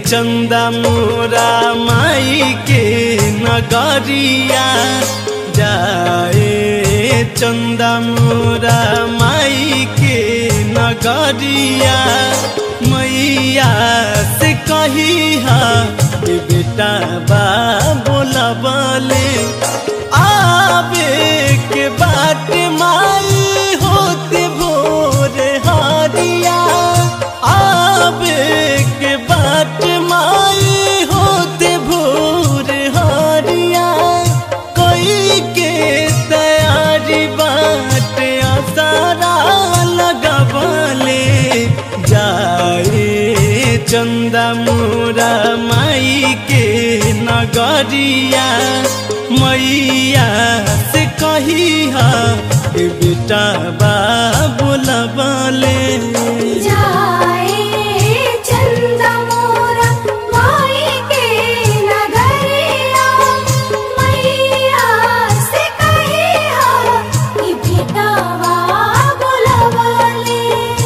चंदा मोरा माई के नगरिया जाए चंदा मोरा माई के नगरिया मैया से कही हा ए बेटा बा बोला बोले आवे के बाट माई होते भोर हारिया आवे के बाट माई होते भोर हारिया कोई के तैयारी बाट आसारा लगबले जाए चंदा मोरा माई के नगरिया मैया से कही हा ए बेटा बा बोलबले जाए चंदा मोरा माई के नगरिया मैया से कहे हा कि बेटावा बुलवले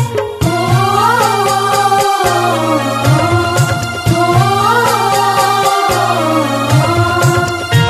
ओ ओ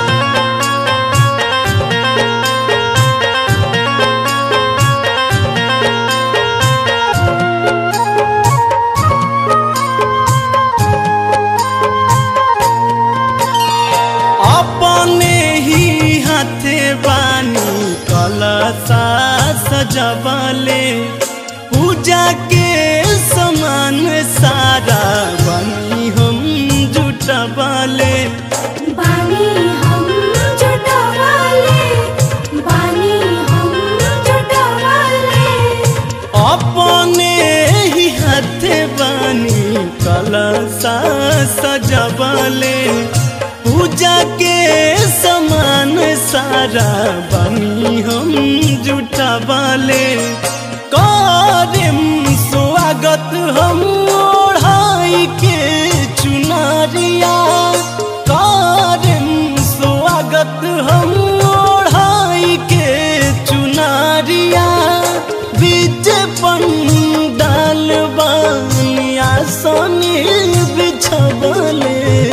अपने ही हाथे बानी कलसा सजबले पूजा के समान सारा बनी हम जुटबले बानी हम जुटवाले बानी हम जुटवाले अपने ही हाथे बानी कलसा सजबले पूजा के समान सारा बनी हम जुटबले करम स्वागत हम ओढ़ाई के चुनरिया करम स्वागत हम ओढ़ाई के चुनरिया बीच पंडाल बनिया सोनी बिछबले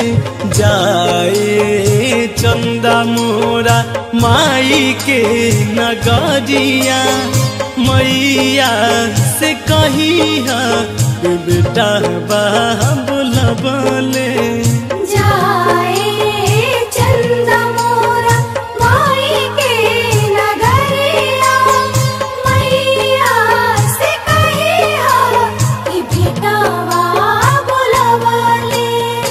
जाए चंदा मोरा माई के नगरिया मैया से कही हा बेटा बा बोलबले जाए चंदा मोरा माई के नगरिया मैया से कहे हा कि बेटावा बुलवले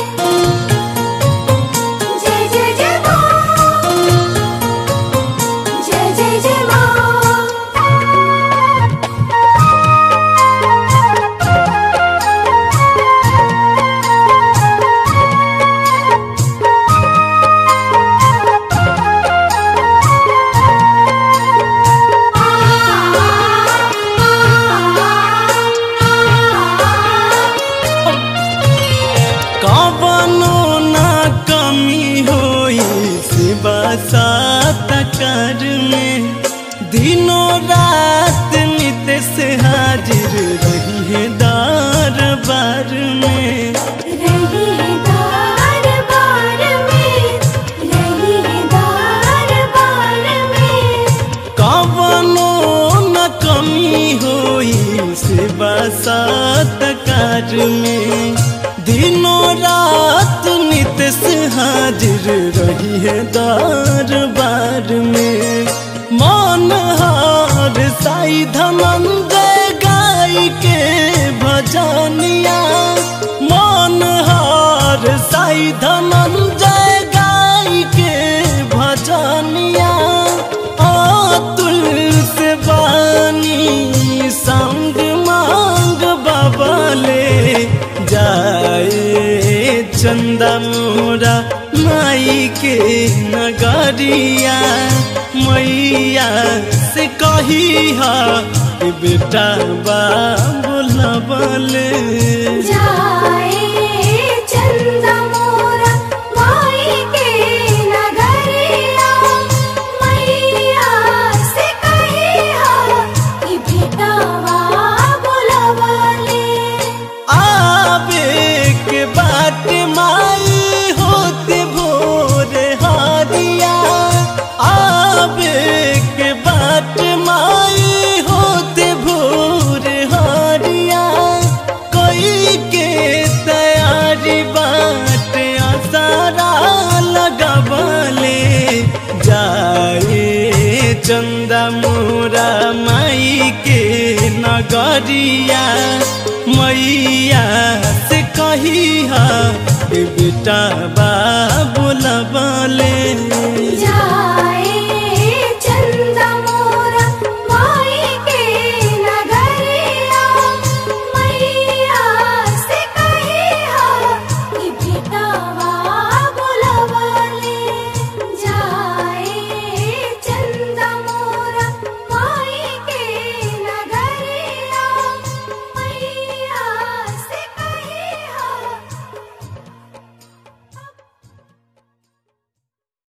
जय जय जय माँ जय जय जय माँ कवनो ना कमी होई शिवा सात कर में दिनों रात नित से हाजिर रही है दरबार में रही दार बार में रही दार बार में कवनो न कमी होई शिवा सात कर में दिनों रात नित से हाजिर रही है दरबार में मन हार साई धनंजय गाय के भजनिया मन हार साई धनंजय गाय के भजनिया अतुल से बानी संग मांग बबले जाए चंदा मोरा माई के नगरिया मैया से कही हा ए बेटा बा बोलबले जाए चंदा मोरा माई के नगरिया मैया से कहे हा कि बेटावा बुलवले आवे के बाट चंदा मोरा माई के नगरिया मैया से कही हा बेटा बा बोलबले जाए